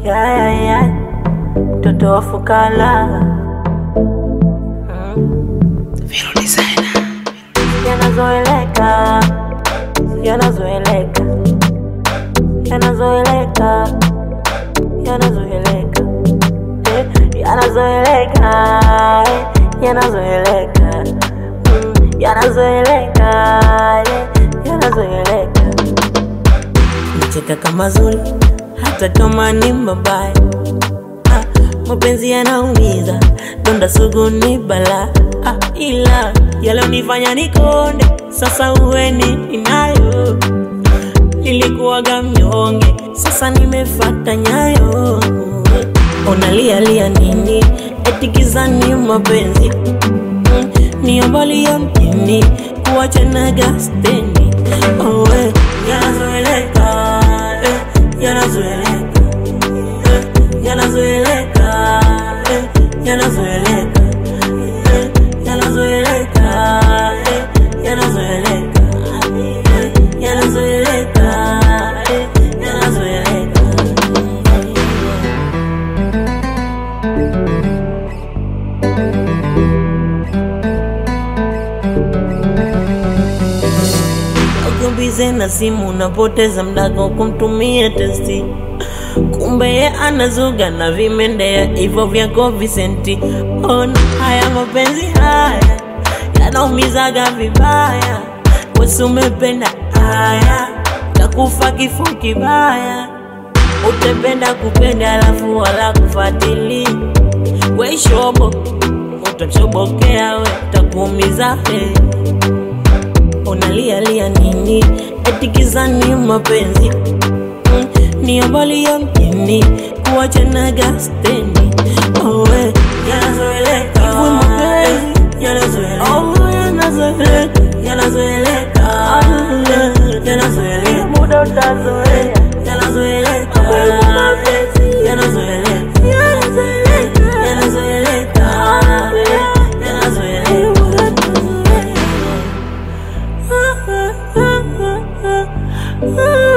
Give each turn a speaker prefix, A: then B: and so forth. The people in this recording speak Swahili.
A: ya, ya, ya. mtoto wa fukara yanazoeleka yanazoeleka yanazoeleka yanazoeleka eh, yanazoeleka eh, yanazoeleka Mm, yanazoeleka eh, yanazoeleka nicheka kama zuri hata kama ni mabaya ah, mapenzi yanaumiza donda sugu ni bala ah, ila yalonifanya nikonde sasa uweni inayo nilikuwaga mnyonge sasa nimefata nyayo unalialia nini etikizani mapenzi Mm, niobalia mjini kuwachanaga steni owe yanazoeleka eh, yanazoeleka eh, yanazoeleka eh, yanazoeleka eh, yanazoeleka eh, yanazoeleka eh, yanazoeleka eh, yanazoeleka Ukibize na simu unapoteza mdago kumtumia testi, kumbe ye anazuga na vimendea hivyo vyako visenti. Ona haya mapenzi haya yanaumizaga vibaya, wesi umependa haya takufa kifo kibaya, utapenda kupenda alafu wala kufatili weishobo utachobokea we takuumiza hey unalialia nini etikizani mapenzi mm, niobalia mjini kuwachanaga steni owe yanazoeleka Hivyo mapenzi yanazoeleka Oh, yanazoeleka yanazoeleka yanazoeleka muda utazoea yanazoeleka mapenzi yanazoeleka yanazoeleka yanazoeleka yanazoeleka Ah, ah, ah, ah, ah.